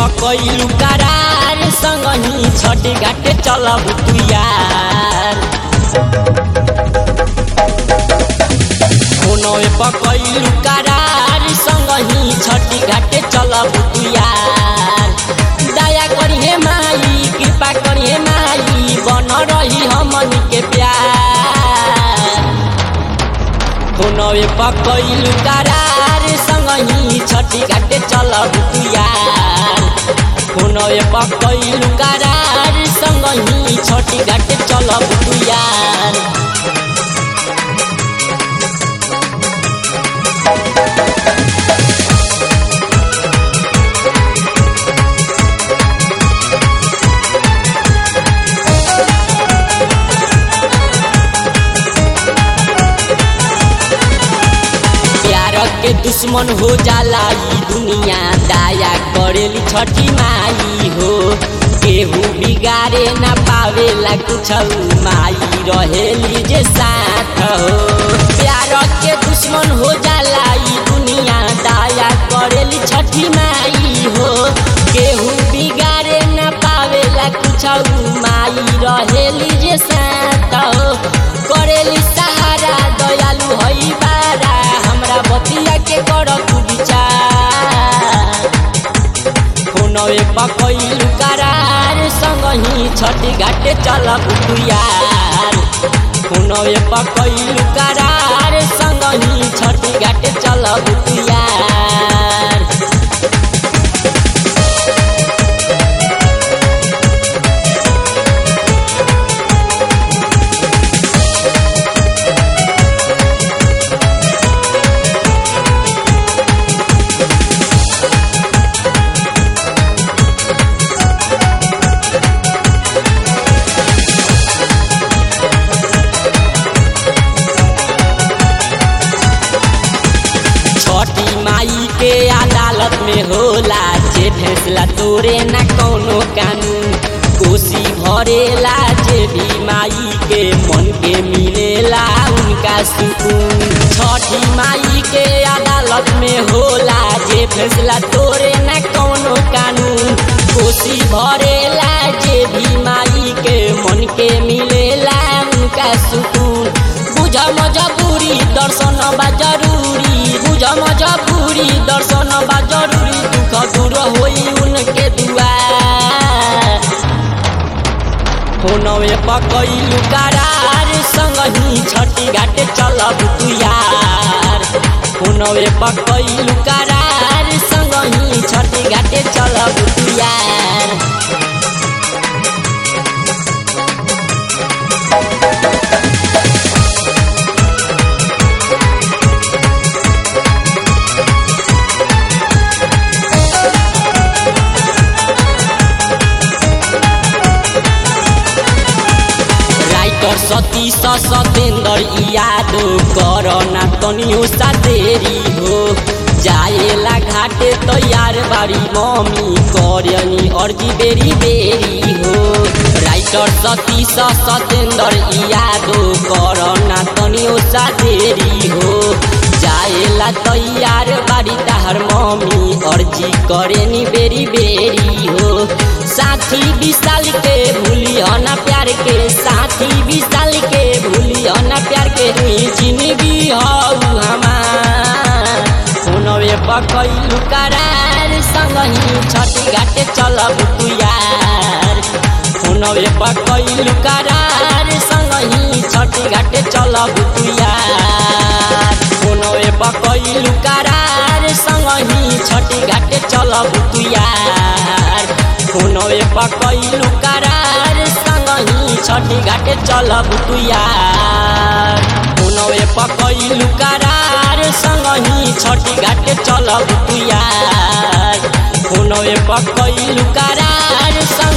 पकैलू करार संगही छठ घाटे चलब तू यार फोनवे पकैलू करार संगही छठ घाटे चलब तू यार दया करिहे माई कृपा करिहे माई बन रही हमनी के प्यार फोनवे पकैलू करार संगही छठी घाटे चलब तू यार फोनवे पकैलू करार संगही छठी घाटे चलब तू यार प्यार के दुश्मन हो जाला ई दुनिया दाया करेली छठी माई हो केहू बिगाड़े ना पावेला कुछ माई रहेली जे साथ हो प्यार के दुश्मन हो जाला ई दुनिया दाया करेली छठी माई हो केहू बिगाड़े ना पावेला कुछ माई रहेली जे साथ हो करेली सहारा दयालु हई बारा हमरा बतिया के कर तू विचार फोनवे पकैलू करार संगही छठी घाटे चलब तू यार फोनवे पकैलू करार संगही छठी घाटे चलब तू यार छठी माई के अदालत में होला जे फैसला तोरे ना कौनो कानून कोसी भरेला जे भी माई के मन के मिलेला उनका सुकून छठी माई के अदालत में होला जे फैसला तोरे ना कौनो कानून कोसी भरेला जे भी माई के मन के मिलेला उनका सुकून बुझ मजबूरी दर्शन बा जरूरी बुझ मजबूरी दर्शन बा जरूरी दुख दूर होई उनके दुआर फोनवे पकैलू करार संगही छठी घाटे चलब तू यार फोनवे पकैलू करार संगही छठी घाटे चलब तू यार राइटर सतीश सतेंद्र यादव कर ना तनियो सा देरी हो जाएला घाटे तैयार बारी मम्मी करनी अर्जी बेरी बेरी हो राइटर सतीश सतेंद्र यादव कर ना तनियो सा देरी हो जाएला तैयार बारी ताहर मम्मी अर्जी करेनी बेरी बेरी हो साथी विशाल के भूली ना प्यार के साथी विशाल के भूली ना प्यार के हुई जिंदगी हऊ हमार फोनवे पकैलू करार संगही छठी घाटे चलब तू यार फोनवे पकैलू करार संगही छठी घाटे चलब तू यार फोनवे पकैलू करार संगही छठी घाटे चलब तू यार फोनवे पकैलू करार संगही छठी घाटे चलब तू यार फोनवे पकैलू करार संगही छठी घाटे चलब तू यार फोनवे पकैलू करार संग